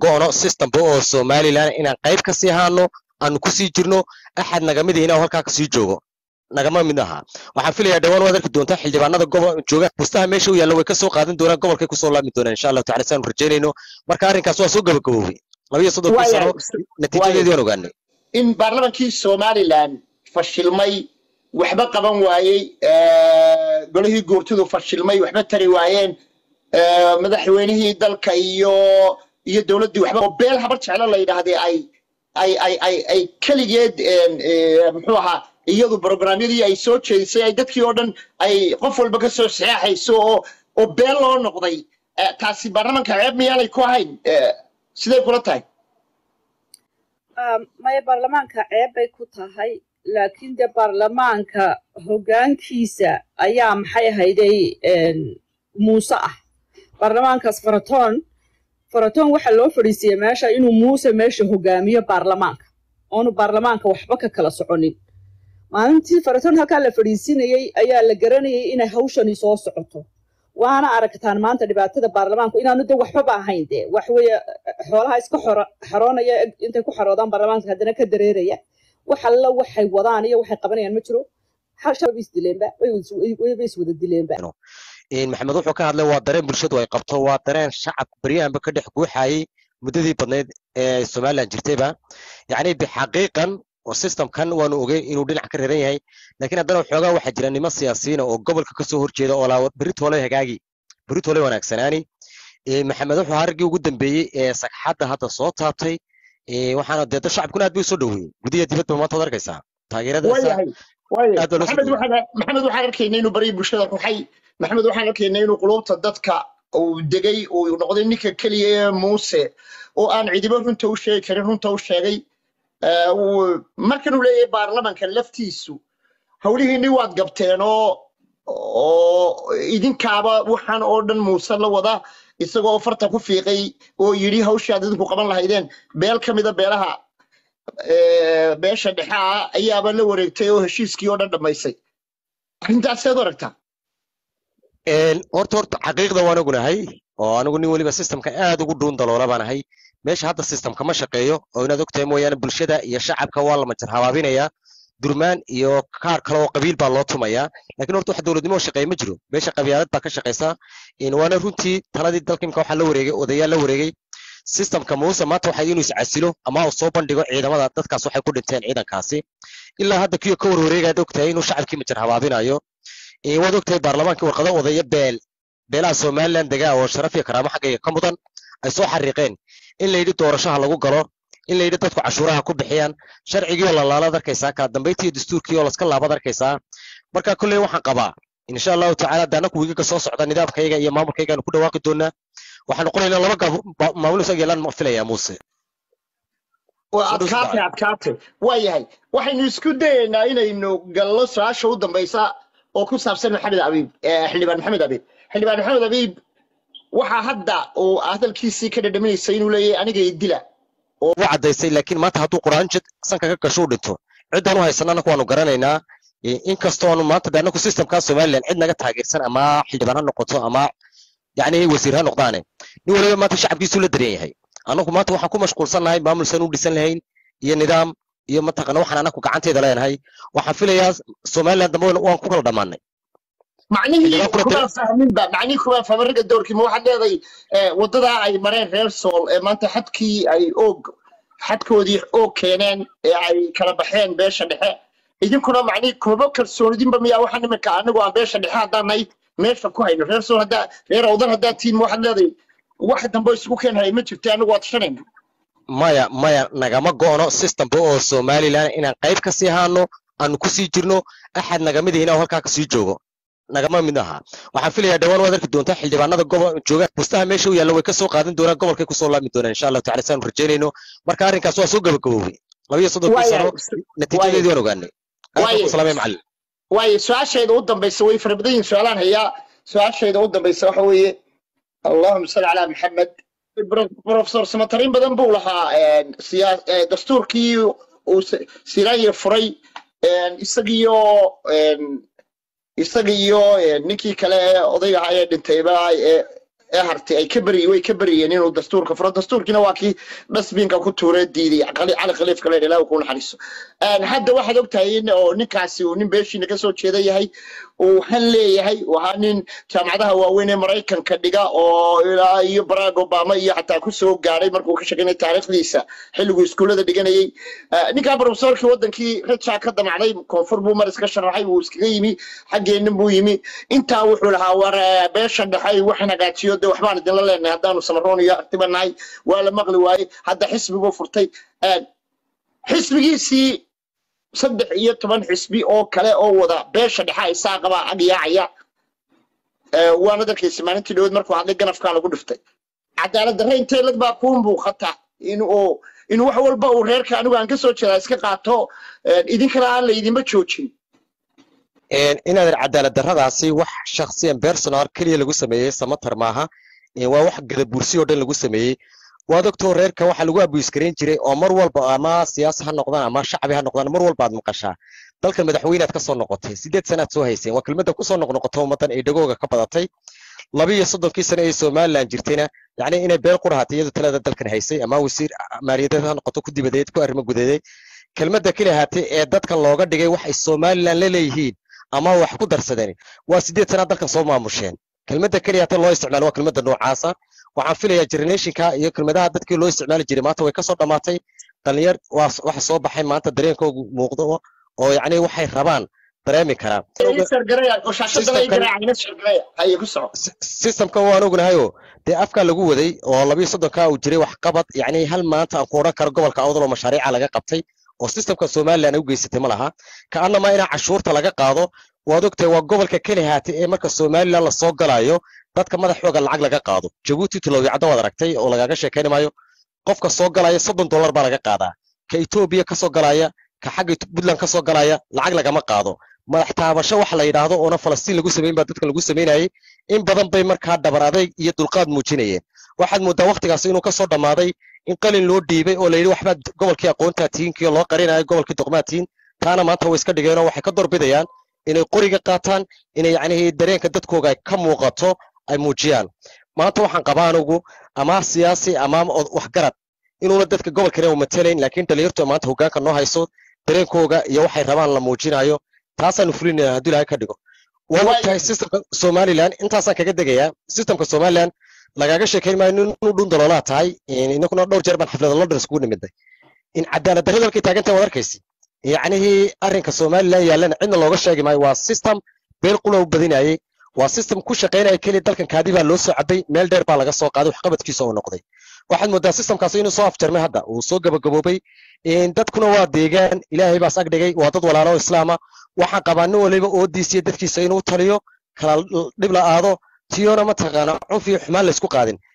go'no systemba oo somalilan inaan qayb ka sii haano aanu kusii jirno axad nagamid inaa halkaa kasii joogo nagama mid aha waxaan filayaa dhawaan waad arki doontaa xildhibaanada gobol jooga bustaha meesha u yaalla way ka soo qaadan doonaan gobolkay kusoo laami doonaan insha allahu tacala saanu rajaynayno marka arrinkaas waa soo gabagaboobay laba iyo soddonkii sano natiijadeedii waan ogaanay in baarlamankii somalilan fashilmay waxba qaban waayey golihii guurtidu fashilmay waxba tari waayeen madaxweynihii dalka iyo iyo dowladdii waxba oo beel habar jeclo la yidhaahday ay ay ay ay ay keligeed muxuu ahaa iyadu programyadii ay soo jeedisay ay dadkii oo dhan ay qof walba ka soo saxeexayso oo oo beel loo noqday taasi baarlamanka ceeb miyaanay ku ahayn siday kula tahay maya baarlamaanka ceeb bay ku tahay laakiin dee baarlamaanka hoggaankiisa ayaa maxay ahayday muuse ah baarlamaankaas faratoon faratoon waxaa loo fadhiisiyey meesha inuu muuse meesha hogaamiyo baarlamaanka oonu baarlamaanka waxba ka kala soconin maalintii faratoon halkaa la fadhiisinayey ayaa la garanayay inay hawshani soo socoto waana aragtaan maanta dhibaatada baarlamaanku inaanu de waxbaba ahayn de waxweeye xoolaha iska xaroonaya intay ku xaroodaan baarlamaanka haddana ka dareeraya wax alla waxay wadaan iyo waxay qabanayaan ma jiro shababa isdileenba wayba iswada dileenba maxamed wuxuu ka hadlay waa dareen bulshadu ay qabto waa dareen shacab baryahanba ka dhex guuxayay muddadii badnayd ee somalilan jirtayba yacni bixaqiiqan oo systemkan waanu ogey inuu dhinac ka reeran yahay laakiin haddana waxoogaa waxaa jira niman siyaasiyiina oo gobolka kasoo horjeeda oo laa beritoole hagaagi beritoole wanaagsanaani maxamed wuxuu harigii ugu dambeeyey ee sagxadda hadda soo taabtay waxaana dee shacabkuna aad bay usoo dhoweeyey gudiya dibadba maanta ad arkaysaa taageeradaamaxamed waxaan arkaynay inuu baryay bulshada ruxay maxamed waxaan arkaynay inuu qulubta dadka uu degay uu noqday ninka keliya ee muuse oo aan cidibo runta u sheegi karin runta u sheegay markan uu leeyahay baarlamanka laftiisu howlihiinni waad gabteen oo oo idinkaaba waxaan oo dhan muuse la wada isagoo farta ku fiiqay oo yidhi hawshaad idinku qaban lahaydeen beel ka mida beelaha beesha dhexe ah ayaaba la wareegtay oo heshiiskii oo dhan dhammaysay arrintaaseed u aragtaa horta horta xaqiiqda waan ogunahay oo anigu nin weliba systemka aad ugu dhuun daloola baan ahay meesha hadda systemka ma shaqeeyo oo inaad ogtahay mooyaane bulshada iyo shacabka waa la majar habaabinayaa durmaan iyo kaar kale oo qabiil baa loo tumayaa lakiin horta wax dowladnimo shaqeeya ma jiro meesha qabyaalad baa ka shaqaysa waana runtii taladii dalka imka waxaa la wareegay odayaal la wareegay systemka muuse maanta waxay inuu iscasilo ama uu soo bandhigo ciidamada dadkaas waxay ku dhinteen ciidankaasi ilaa hadda kiyo ka warwareegaad ogtahay inuu shacabkii majar habaabinayo waad ogtahay baarlamaankii warqado odaya beel beelaha somalilan degaa oo sharaf iyo karaamo xaggayga ka mudan ay soo xariiqeen in la yidhi doorashaha lagu galo in la yidhi dadku cashuuraha ku bixiyaan sharcigii oo lalaalaad arkaysaa kala dambayntii iyo dastuurkii oo laska laabad arkaysaa marka kolley waxaan qabaa insha allahu tacaala de annaku wiigaga soo socda nidaamkayga iyo maamulkaygaanu ku dhawaaqi doonaa waxaan noqonaynaa laba maamul isag yeelaan ma filayaa muuse adkaate adkaate waa yahay waxaynu isku dayaynaa inaynu gallo su-aasha u dambaysa oo ku saabsan maxamed abiib xildhibaan maxamed abiib xildhibaan maxamed abiib waxaa hadda uu hadalkiisii ka dhadhaminaysa inuu leeyahay aniga idila oo u caddaysay laakiin maanta hadduu quraanjid sanka ka gasho u dhinto ciddaan u haysana annaku waanu garanaynaa inkastoo aanu maanta de annaku systemkaa somaliland cid naga taageersan ama xildhibaan ha noqoto ama yacni wasiir ha noqdaane nin waliba maanta shacabkiisuu la dareen yahay annagu maanta waxaan ku mashquulsannahay maamulsan u dhisan lahayn iyo nidaam iyo mataqana waxaan annaku gacanteeda leenahay waxaan filayaa somaliland dambe waan ku kala dhammaanay macnihii kuma fahminba macnihii kuma fahmin ragga doorkii ma waxaad leedahay waddadaa ay mareen reer sool ee maanta xadkii ay oog xadkoodii oog keeneen ee ay kala baxeen beesha dhexe idinkuna macnihii kumaba kalsoonidinba miyaa waxaan iminka anigu aan beesha dhexe haddaan nahay meesha ku hayno reer sool haddaa reer awdan haddaa tiin ma waxaad leedahay wax dambe isugu keenhaya ma jirto anigu waa tashanayna maya maya nagama go'no systemba oo somalilan inaan qayb ka sii haano aanu kusii jirno axad nagamid inaa halkaa kasii joogo nagama mid aha waxaan filayaa dhawaan waad arki doontaa xildhibaanada gobol jooga bustaha meesha u yaalla way ka soo qaadan doonaan gobolkay kusoo laami doonaan insha allahu tacala saanu rajaynayno marka arrinkaas waa soo gabagaboobay laba iyo soddonkii sano natiijadeedii waan ogaanay salaamay macallin waayo su-aashayda u dambaysa way fara badan yihin su-aalaan hayaa su-aashayda u dambaysa waxa weeye allahuma salli calaa maxamed professor samatarin badan buu lahaa dastuurkii uu siraanye furay isagiyo isaga iyo ninkii kale ee odayga ahaa ee dhintayba ee hartay ay ka beri way ka beriyeen inuu dastuurka furo dastuurkiina waa kii dhasbiinka ku tuuree diiday cali cali khaliifka leedha ilaahu ku naxariiso Een, hadda waxaad ogtahay in oo ninkaasi uu nin beeshiina kasoo jeeda yahay uu han leeyahay uu ahaa nin jaamacadaha waaweyn ee maraykanka dhiga oo ilaa iyo barack obama iyo xataa kusoo gaadhay markuu ka shaqeynay taariikhdiisa xilliguu iskuullada dhiganayay Eh, ninkaa profesorkii wadankii rajaa ka damacday koonfur buu mar iska sharaxay wuu iskaga yimi xaggeenna buu yimi intaa wuxuu lahaa war eh, beesha dhexe waxaan hagaajiyo de waxbaan idinla leenahay haddaanu samaroon iyo artiba nahay waa la maqli waayey hadda xisbi buu furtay Eh, xisbigiisii saddex iyo toban xisbi oo kale oo wada beesha dhexe isaa qabaa ag yaacaya Eh, waana darkaysa maalintii dhawood markuu hadlay ganafkaa lagu dhiftay cadaalad darre intee lag baa kuu muuqata in uu in wax walba uu reerka anigu aan ka soo jeedaa iska qaato eh, idinkana aan laydinba joojin Een, inaadan cadaalad darradaasi wax shakhsiyan personal keliya lagu sameeyey samatar maaha Een, waa wax gadabuursi oo dhan lagu sameeyey waad ogtoo reerka waxaa lagu abuiskarayn jiray oo mar walba ama siyaasi ha noqdaan ama shacbi ha noqdaan mar walba aad maqashaa dalkan madaxweynead ka soo noqotay sideed sanaad soo hayseen waa kelmadda kusoo noqnoqoto ummaddan ay dhagooga ka badatay laba iyo soddonkii sano ee somalilan jirtayna yacni inay beel qurahatay iyadu talada dalkan haysay ama wasiir maaliyadeed ha noqoto ku dibadeed ku arrimo gudadeed kelmadda keli ahaatee ee dadkan looga dhigay wax ay somalilan la leeyihiin ama wax ku darsadeen waa sideed sanaad dalkan soo maamusheen kelmadda keliya hata loo isticmaalo waa kelmadda noocaasa waxaan filayaa generationka iyo kelmadaha dadkii loo isticmaali jiray maanta way kasoo dhammaatay dhalinyar waa waxa soo baxay maanta dareenkoogu muuqdo oo yacni waxay rabaan dareemi karaan sargaraya oo shaashada laga garaacayna sargaraya haye ku soco Si- systemkan waan ognahayoo dee afkaa lagu waday oo labiyo soddonkaa uu jiray wax qabad yacni hal maanta aan ku odhan karo gobolka awdal oo mashaariica laga qabtay oo systemka somalilan ay u geysatay ma laha kaanama inaa cashuurta laga qaado waad ogtahay waa gobolka keli haatay ee marka somalilan lasoo galayo dadka madaxooga lacag laga qaado jabuuti tilowicadda waad aragtay oo lagaga sheekayni maayo qofka soo galaya soddon dollar baa laga qaadaa ka etoobiya kasoo galaya ka xagga puntland kasoo galaya lacag lagama qaado madax taabasho waxa la yidhaahdo oona falastiin lagu samayn baa dadkan lagu samaynayay in badan bay markaa dhabar adayg iyo dulqaad muujinayeen waxaad moodaa waktigaas inuu kasoo dhammaaday in qalin loo dhiibay oo la yidhi waxbaad gobolkii aqoontaa tihinkii loo qarinayo gobolkii doqmaa tihin taana maanta way iska dhigeenoo waxay ka doorbidayaan inay qoriga qaataan inay yacnihii dareenka dadkooga ay ka muuqato ay muujiyaan maanta waxaan qabaa anugu ama siyaasi ama od- waxgarad inuuna dadka gobolkana u matalayn laakiin dhalinyartu maanta hoggaanka noo hayso dareenkooga iyo waxay rabaan la muujinayo taasaanu fulinayna hadduu ilaahay ka dhigo waa Waay- ogtahay systemka somalilan intaasaan kaga degayaa systemka somalilan lagaaga sheekayn maayo nin inu dhun daloolaa tahay in- inaguna dhowr jeer baan xaflada london iskugu nimidnay in cadaalad darrada halkay taagantahay waad arkaysi yacnihii arrinka somalilan yaallana cidna looga sheegi maayo waa system beel qula u badinayay waa system ku shaqaynaya keliya dalkan kaadi baa loo soo cabay meel dheer baa laga soo qaaday waxqabadkiisa uu noqday waxaad moodaa systemkaasi inuu soo afjarmay hadda uu soo gabagaboobay in dadkuna waa deegaan ilaahay baas ag dhigay waa dad walaalo oo islaama waxaan qabaa nin waliba oodiisiyo dadkiisa inuu taliyo kala dhib la aado tiyona mataqaana cunf iyo xumaan laysku qaadin